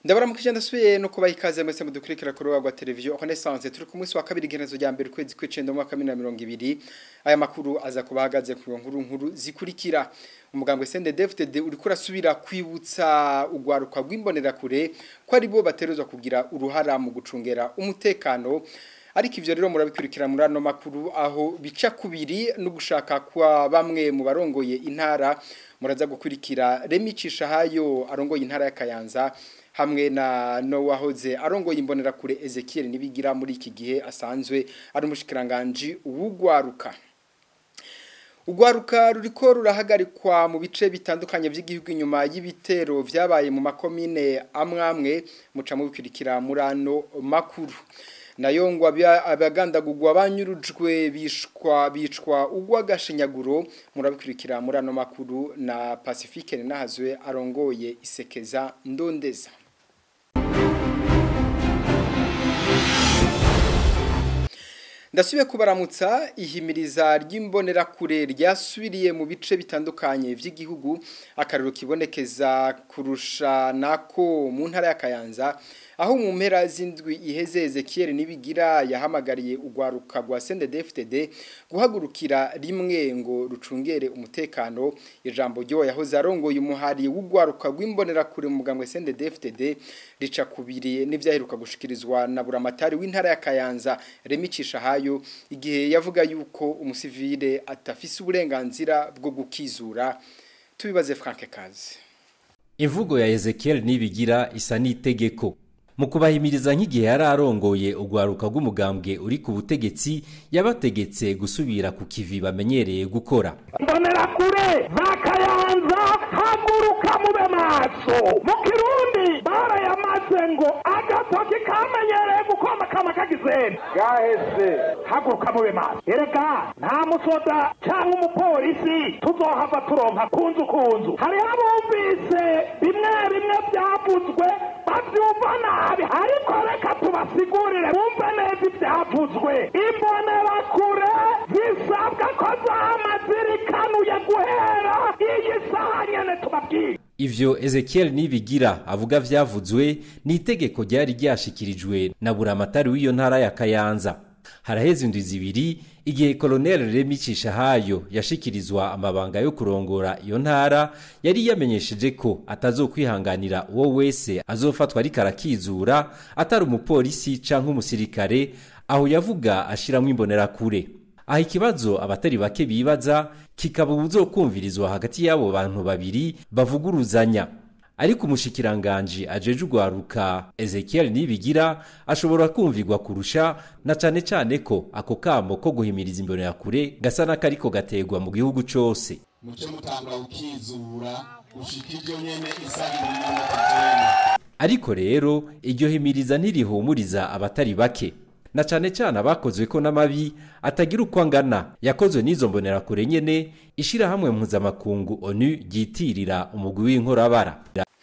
ndabaramukije ndasubiye no kubaha ikaze mwese mudukurikira ku rubuga rwa televiziyo renaissance turi ku munsi wa kabiri igenezo rya mbere ukwezi kw'icenda mu mwaka wa bibiri na mirongo ibiri aya makuru aza kuba ahagaze ku nkuru nkuru zikurikira umugambwe CNDD-FDD uriko urasubira kwibutsa urwaruka rw'imbonerakure ko ari bo baterezwa kugira uruhara mu gucungera umutekano ariko ivyo rero murabikurikira muri ano makuru aho bica kubiri no gushaka kwa bamwe mu barongoye intara muraza gukurikira Remi Cishahayo arongoye intara ya Kayanza hamwe na Nowahoze arongoye imbonerakure Ezekiel nibigira muri iki gihe asanzwe ari umushikiranganje uwugwaruka Ugwaruka ruriko rurahagarikwa mu bice bitandukanye by'igihugu inyuma y'ibitero vyabaye mu makomine amwamwe muca mu bikurikira muri ano makuru nayo ngo abagandagurwa banyurujwe bishwa bicwa ugwagashinyaguro murabikurikira muri ano makuru na Pacifique Nahazwe arongoye isekeza ndondeza ndasubiye kubaramutsa ihimiriza ry'imbonerakure ryasubiriye mu bice bitandukanye by'igihugu akariro kibonekeza kurusha nako mu ntara ya Kayanza aho mu mpera z'indwi iheze Ezekiel nibigira yahamagariye ugwaruka rwa CNDD-FDD guhagurukira rimwe ngo rucungere umutekano ijambo ryo yahoze arongoye umuhari w'ugwaruka rw'imbonerakure mu mugambwe CNDD-FDD rica kubiri n'ivyaheruka gushikirizwa na buramatari w'intara ya Kayanza Remi Cishahayo igihe yavuga yuko umusivile atafise uburenganzira bwo gukizura tubibaze Frank Kazi Imvugo ya Ezekiel nibigira isa n'itegeko mu kubahimiriza nk'igihe yari arongoye urwaruka rw'umugambwe uri ku butegetsi yabategetse gusubira ku kivi bamenyereye gukora mbonera kure bakayanza haguruka mube maso mu kirundi barayamaze ngo agatoki kamenyereye gukoma kama kagizeni gaheze haguruka mube maso erega nta musoda cyangwa umupolisi tuzohava turonka kunzu kunzu hariho abumvise bimwe bimwe byavuzwe bavyumva nabi ariko reka tubasigurire bumve neza ibyavuzwe imbonerakure zisabwa ko zama zirikanuye guhera iyi saha nyene tubabwire ivyo Ezekiel nibigira avuga vyavuzwe ni itegeko ryari ryashikirijwe na buramatari w'iyo ntara ya Kayanza haraheze indwi zibiri igihe koloneli Remi Cishahayo yashikirizwa amabanga yo kurongora iyo ntara yari yamenyesheje ko atazokwihanganira uwo wese azofatwa ariko arakizura atari umupolisi canke umusirikare aho yavuga ashiramwo imbonerakure aha ikibazo abatari bake bibaza kikaba ubuzokumvirizwa hagati y'abo bantu babiri bavuguruzanya ariko umushikiranganji ajeje ugwaruka Ezekiel nibigira ashobora kumvirwa kurusha na cane cane ko ako kamo ko guhimiriza imbonerakure gasa n'akariko gategwa mu gihugu cose muce mutangura gukizura gushika ivyo nyene isaha ibiri ariko rero iryo himiriza ntirihumuriza abatari bake na cane cane abakozwe ko n'amabi atagira uko angana yakozwe n'izo mbonerakure nyene ishirahamwe mpuzamakungu onu ryitirira umugwi w'inkorabara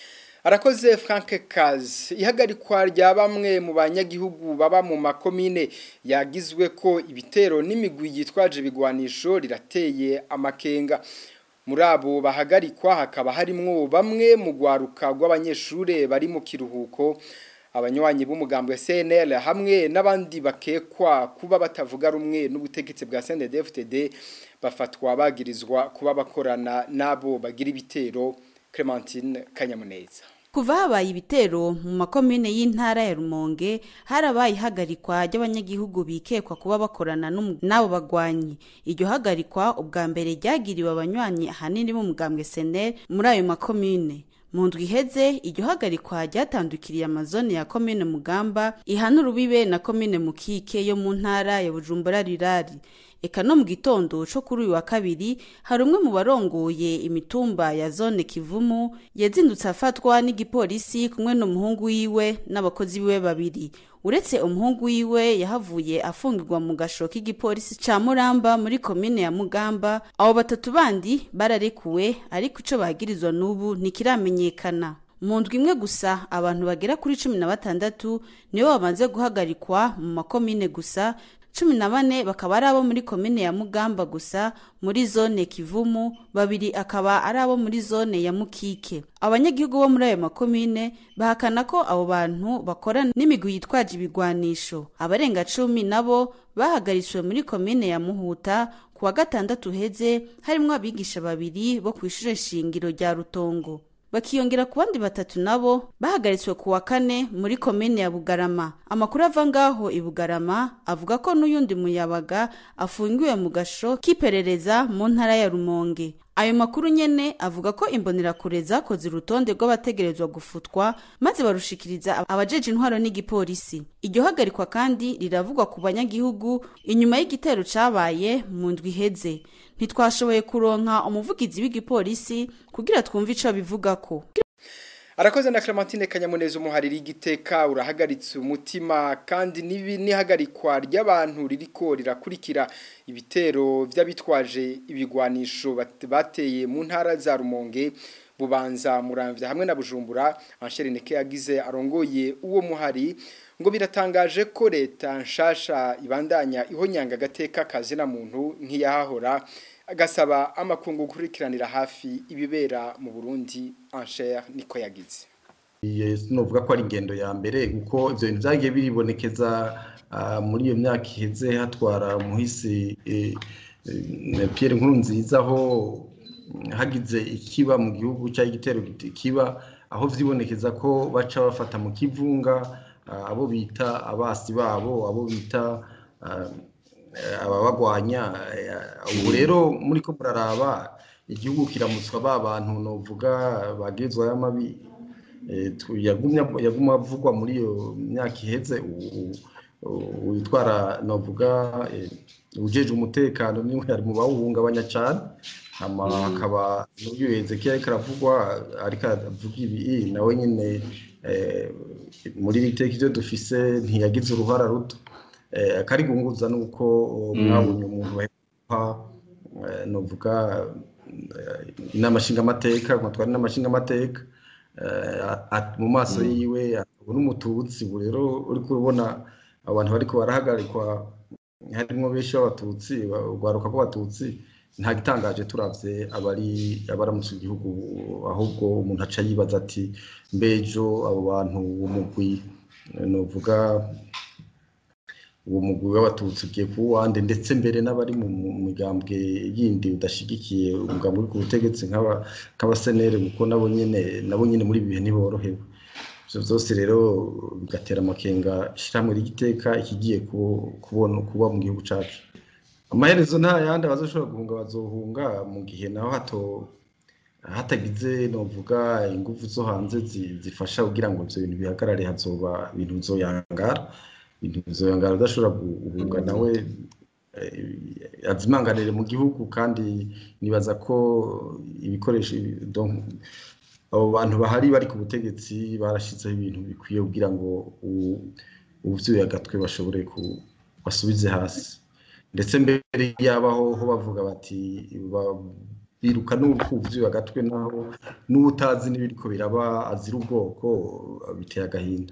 arakoze Frank Kazi ihagarikwa rya bamwe mu banyagihugu baba mu makomine yagizwe ko ibitero n'imigwi yitwaje bigwanisho rirateye amakenga muri abo bahagarikwa hakaba harimwo bamwe mu gwaruka rw'abanyeshure bari mu kiruhuko abanywanyi b'umugambo wa CNL hamwe n'abandi bakekwa kuba batavuga rumwe n'ubutegetsi bwa CNDD-FDD bafatwa bagirizwa kuba bakorana nabo bagira ibitero Clementine Kanyamuneza kuva habaye ibitero mu makomine y'intara ya Rumonge harabaye ihagarikwa ry'abanyagihugu bikekwa kuba bakorana n'abo bagwanyi iryo hagarikwa ubwa mbere ryagiriwe abanywanyi ahanini b'umugambwe SNL muri ayo makomine mu ndwi iheze iryo hagarikwa ryatandukiriye amazone ya komine mugamba ihana urubibe na komine mukike yo mu ntara ya bujumbura rirari eka no mu gitondo co kuri uyu wa kabiri hari umwe mu barongoye imitumba ya zone kivumu yazindutse afatwa n'igipolisi kumwe n'umuhungu wiwe n'abakozi biwe babiri uretse umuhungu wiwe yahavuye afungirwa mu gasho k'igipolisi ca muramba muri komine ya mugamba abo batatu bandi bararekuwe ariko ico bagirizwa n'ubu ntikiramenyekana mu ndwi imwe gusa abantu bagera kuri cumi na batandatu nibo bamaze guhagarikwa mu makomine gusa cumi na bane bakaba ari abo muri komine ya mugamba gusa muri zone kivumu babiri akaba ari abo muri zone ya mukike abanyagihugu bo muri ayo makomine bahakana ko abo bantu bakora n'imigwi yitwaje ibigwanisho abarenga cumi nabo bahagaritswe muri komine ya muhuta ku wa gatandatu uheze harimwo abigisha babiri bo ku ishure shingiro rya rutongo bakiyongera ku bandi batatu nabo bahagaritswe ku wa kane muri komine ya bugarama amakuru ava ngaho i bugarama avuga ko n'uyundi muyabaga afungiwe mu gasho k'iperereza mu ntara ya rumonge ayo makuru nyene avuga ko imbonerakure zakoze urutonde rw'abategerezwa gufutwa maze barushikiriza abajeje intwaro n'igipolisi iryo hagarikwa kandi riravugwa ku banyagihugu inyuma y'igitero cabaye mu ndwi iheze ntitwashoboye kuronka umuvugizi w'igipolisi kugira twumve ico bivugako arakoze na Clementine Kanyamuneza umuhariri igiteka urahagaritse umutima kandi nibi nihagarikwa ry'abantu ririko rirakurikira ibitero by'abitwaje ibigwanisho bateye mu ntara za Rumonge bubanza muramvya hamwe na Bujumbura Anshereneke yagize arongoye uwo muhari ngo biratangaje ko leta nshasha ibandanya ihonyanga gateka kazi na muntu nk'iyahahora agasaba amakungu gukurikiranira hafi ibibera mu Burundi Ansher niko yagize novuga ko ari ingendo ya mbere kuko ivyo bintu vyagiye biribonekeza muri iyo myaka iheze hatwara umuhisi Pierre Nkurunziza aho hagize ikiba mu gihugu cyangwa igitero kiba aho vyibonekeza ko baca bafata mu kivunga abo bita abasi babo abo bita ababagwanya ubu rero muri ko muraraba igihugu kiramutswa ba bantu novuga bagirizwa y'amabi yaguma avugwa muri iyo myaka iheze witwara novuga ujeje umutekano niwe ari mu bawuhungabanya cyane hama hakaba n'uyu Ezekiel ariko aravugwa ariko avuga ibi nawe nyine muri iri teka ibyo dufise ntiyagize uruhara ruto akarigunguza nuko mwabonye umuntu baheha novuga inama nshingamateka nkatwara inama nshingamateka mu maso yiwe akabona umututsi ubu rero uri kubona abantu bariko barahagarikwa harimo benshi b'abatutsi urwaruka rw'abatutsi nta gitangaje turavye abari abaramutse igihugu ahubwo umuntu aca yibaza ati mbejo abo bantu umugwi novuga uwo mugwi w'abatutsi ugiye kuwande ndetse mbere n'abari mu migambwe yindi udashigikiye umugambi uri ku butegetsi nk'abasenere kuko nabo nyene nabo nyene muri ibi bihe ntiborohewe ivyo vyose rero bigatera amakenga ishirahamwe ry'igiteka ikigiye kubona kuba mu gihugu cacu amaherezo nta yandi abazoshobora guhunga bazohunga mu gihe naho hato hatagize novuga ingufu zo hanze zifasha kugira ngo ivyo bintu bihagarare hazoba ibintu bizoyangara ibintu bizoyangara udashobora guhunga nawe azimanganire mu gihugu kandi nibaza ko ibikoresho abo bantu bahari bari ku butegetsi barashizeho ibintu bikwiye kugira ngo ubuvyuye agatwe bashobore basubize hasi ndetse mbere yabaho ho bavuga bati biruka n'ubuvyuye agatwe naho n'ubutazi n'ibiriko biraba azira ubwoko biteye agahinda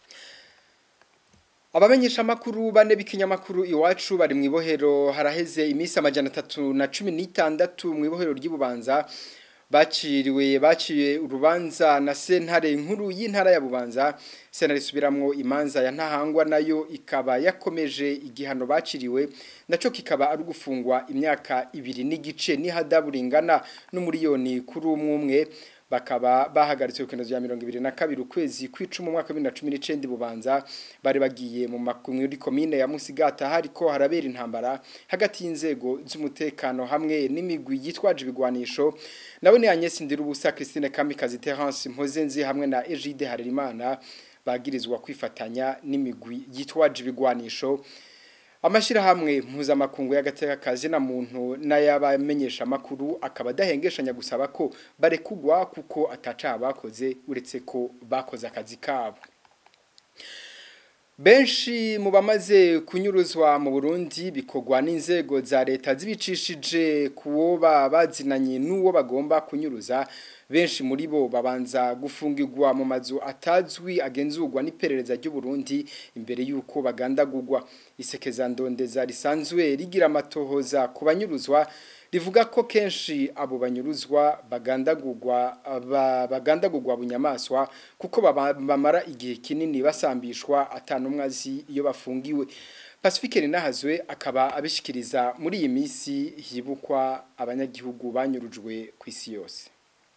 abamenyesha makuru bane b'ikinyamakuru iwacu bari mu ibohero haraheze iminsi amajana atatu na cumi n'itandatu mu ibohero ry'ububanza baciriwe baciye urubanza na sentare nkuru y'intara ya bubanza sentare isubiramwo imanza ya ntahangwa nayo ikaba yakomeje igihano baciriwe naco kikaba ari gufungwa imyaka ibiri n'igice n'ihadaburingana n'umuriyoni kuri umwe umwe bakaba bahagaritse urukendo rya mirongo ibiri na kabiri ukwezi kw'icumi umwaka wa bibiri na cumi n'icenda bubanza bari bagiye mu muri komine ya musigata hariko harabera intambara hagati y'inzego z'umutekano hamwe n'imigwi yitwaje ibigwanisho nawe ni Agnes Ndirubusa Christine Kamikazi Terence Mpozenzi hamwe na Egide Harerimana bagirizwa kwifatanya n'imigwi yitwaje ibigwanisho amashirahamwe mpuzamakungu y'agateka kazi na muntu n'ayabamenyesha amakuru akaba adahengeshanya gusaba ko barekugwa kuko ataca bakoze uretse ko bakoze akazi kabo Benshi mu bamaze kunyuruzwa mu Burundi bikogwa n'inzego za leta zibicishije kuwoba bazinanye n'uwo bagomba kunyuruza benshi muri bo babanza gufungirwa mu mazu atazwi agenzurwa n'iperereza ry'u Burundi imbere yuko bagandagurwa isekeza ndondeza risanzwe rigira amatohoza ku banyuruzwa rivuga ko kenshi abo banyuruzwa bagandagurwa bagandagurwa bunyamaswa kuko bamara igihe kinini basambishwa atanumwe azi iyo bafungiwe Pacifique Rinahazwe akaba abishikiriza muri iyi minsi hibukwa abanyagihugu banyurujwe ku isi yose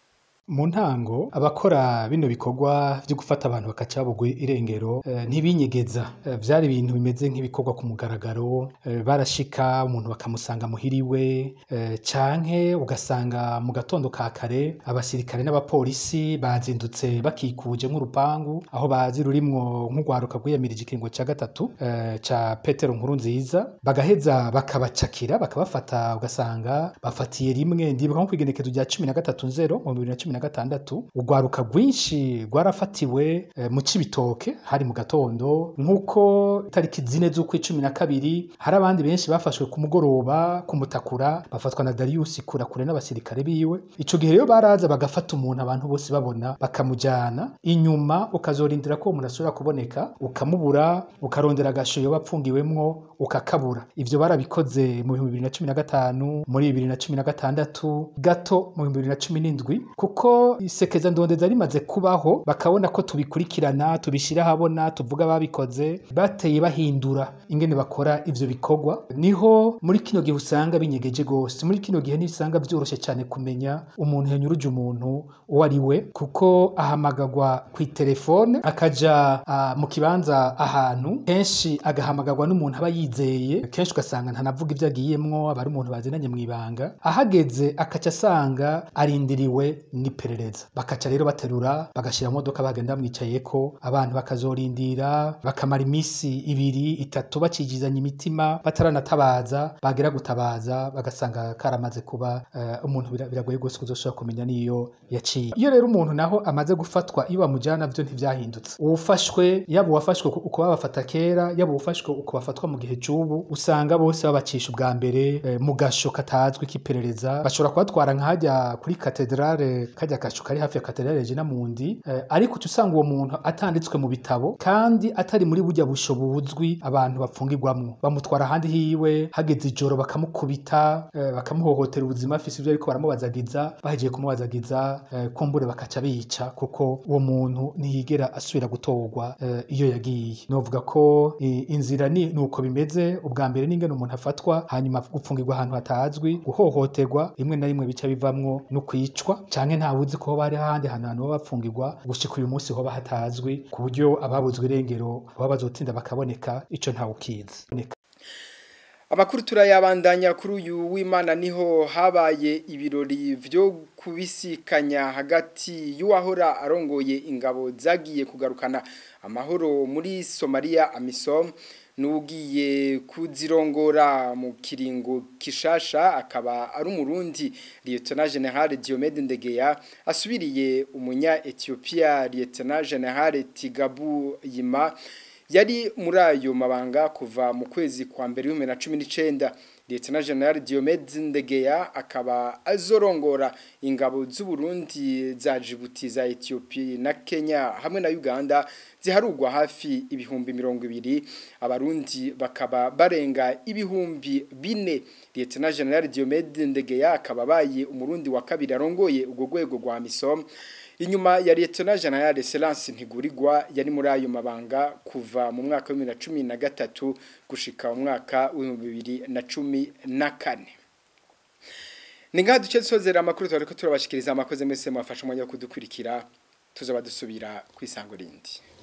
mu ntango abakora bino bikorwa byo gufata abantu bakaca bugwe irengero e, ntibinyegeza e, vyari ibintu bimeze nk'ibikorwa ku mugaragaro e, barashika umuntu bakamusanga muhiriwe e, canke ugasanga mu gatondo ka kare abasirikare n'abapolisi bazindutse bakikuje nk'urupangu aho bazi rurimwo nk'ugwaruka rwiyamirije ikiringo ca gatatu e, ca Petero nkuru nziza bagaheza bakabacakira bakabafata ugasanga bafatiye rimwe ndibuka nko kwigenekezo rya 13 mu 2010 na gatandatu urwaruka rwinshi rwarafatiwe e, mu cibitoke hari mu gatondo nk'uko tariki zine z'ukwicumi na kabiri hari abandi benshi bafashwe ku mugoroba kumutakura bafatwa na Darius kurakure n'abasirikare biwe ico gihe rero baraza bagafata umuntu abantu bose babona bakamujana inyuma ukazorindira ko umuntu asubira kuboneka ukamubura ukarondera agashoyo bapfungiwemwo ukakabura ivyo barabikoze mu 2015 muri 2016 gato mu 2017 kuko isekeza ndondeza rimaze kubaho bakabona ko tubikurikirana tubishira habona tuvuga babikoze bateye bahindura ingene bakora ivyo bikorwa niho muri kino gihe usanga binyegeje gose muri kino gihe nisanga vyoroshe cyane kumenya umuntu yanyuruje umuntu uwo ari we kuko ahamagagwa ku telefone akaja uh, mu kibanza ahantu kenshi agahamagagwa n'umuntu aba yizeye kenshi ugasanga ntanavuga ivyo agiyemwo aba ari umuntu bazinanye mw'ibanga ahageze akaca asanga arindiriwe n'iperereza bakaca rero baterura bagashira modoka bagenda bamwicayeko abantu bakazorindira bakamara imisi ibiri itatu bakijizanya imitima bataranatabaza bagera gutabaza bagasanga karamaze kuba uh, umuntu biragoye gose kuzoshobora kumenya niyo yaciye iyo rero umuntu naho amaze gufatwa iyo bamujana vyo ntivyahindutse uwufashwe yaba uwafashwe uko babafata kera yaba uwufashwe uko bafatwa mu gihe c'ubu usanga bose babacisha ubwa mbere eh, mu gasho katazwi k'iperereza bashobora kubatwara nk'ahajya kuri katedrale kajya kasho kari hafi ya katedrale Regina Mundi eh, ariko uca usanga uwo muntu atanditswe mu bitabo kandi atari muri burya busho buzwi abantu bapfungirwamwo bamutwara ahandi hiwe hageze ijoro bakamukubita eh, bakamuhohotera ubuzima afise ivyo ariko baramubazagiza bahejeje kumubazagiza eh, kumbure bakaca bica kuko uwo muntu ntiyigera asubira gutorwa eh, iyo yagiye novuga ko eh, inzira ni nuko bimeze ubwa mbere n'ingene umuntu afatwa hanyuma gupfungirwa ahantu hatazwi guhohoterwa rimwe na rimwe bica bivamwo no kwicwa canke ntawuzi ko bari ahandi hantu hantu baba bapfungirwa gushika uyu munsi hoba hatazwi ku buryo ababuzwe irengero baba bazotinda bakaboneka ico ntawukizi Amakuru turayabandanya kuri uyu w'Imana niho habaye ibirori vyo kubisikanya hagati y'uwahora arongoye ingabo zagiye kugarukana amahoro muri Somalia AMISOM nugiye kuzirongora mu kiringo kishasha akaba ari umurundi Lieutenant General Diomede Ndegeya asubiriye umunya Ethiopia Lieutenant General Tigabu Yima yari muri ayo mabanga kuva mu kwezi kwa mbere y'ibihumbi na cumi n'icyenda Lieutenant General Diomede Ndegeya akaba azorongora ingabo z'u Burundi za Djibouti za Ethiopia na Kenya hamwe na Uganda ziharugwa hafi ibihumbi mirongo ibiri abarundi bakaba barenga ibihumbi bine Lieutenant General Diomede Ndegeya akaba baye umurundi wa kabiri arongoye ubwo rwego rwa MISOM inyuma ya Lieutenant General Excellence Ntigurirwa yari muri ayo mabanga kuva mu mwaka wa 2013 gushika mu mwaka wa 2014 Ninga duce sozera amakuru twariko turabashikiriza amakoze mwese mwafasha umwanya wo kudukurikira tuzaba dusubira kwisango rindi